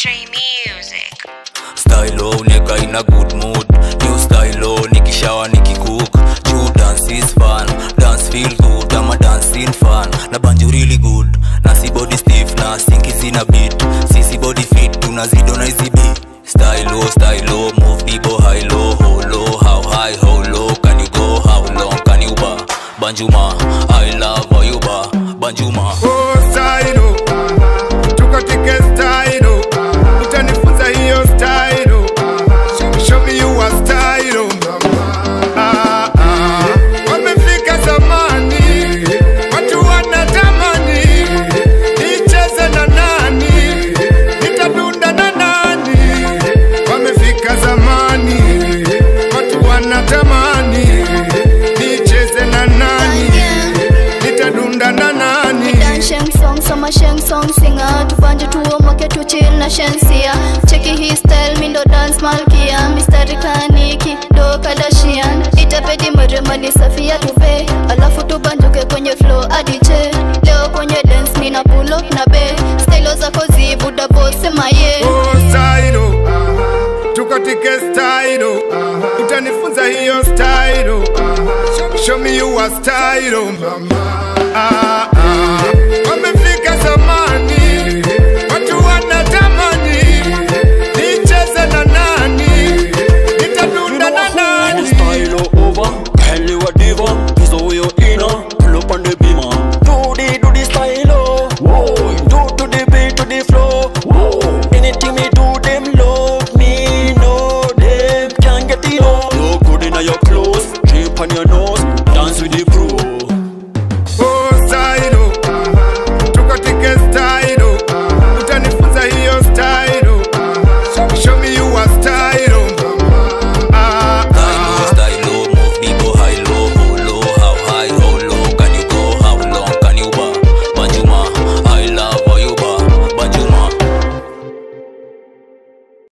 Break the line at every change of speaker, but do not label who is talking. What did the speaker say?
Stray Music.
stylo uneka ina good mood new stylo nikishawa nikikook juu dance is fun dance feel good ama dancing fun na banjo really good na si body stiff na sinki sina beat sisi body fit tunazido na hizi beat stylo stylo move people high low how low how high how low can you go how long can you ba banjuma i love how you ba banjuma
Oh, stylo tukatike stylo utanifunza hiyo stylo show me you are stylo Ah, ah. wamefika zamani watu wanatamani nicheze na nani nitadunda na nani wamefika zamani watu wanatamani nicheze na nani nitadunda na nani
Dan Sheng song, sama Sheng song singer Tubanje tuomoke tuchill na shensia Cheki hii style mindo dance malkia Mistari kaniki do Kardashian Itapedi mremani safia tupe Alafu tubanjuke kwenye flow adiche Leo kwenye dance nina pull up na be Stylo zako zibuda boss sema ye
Oh, stylo tukatike stylo utanifunza hiyo stylo show me you are stylo ah,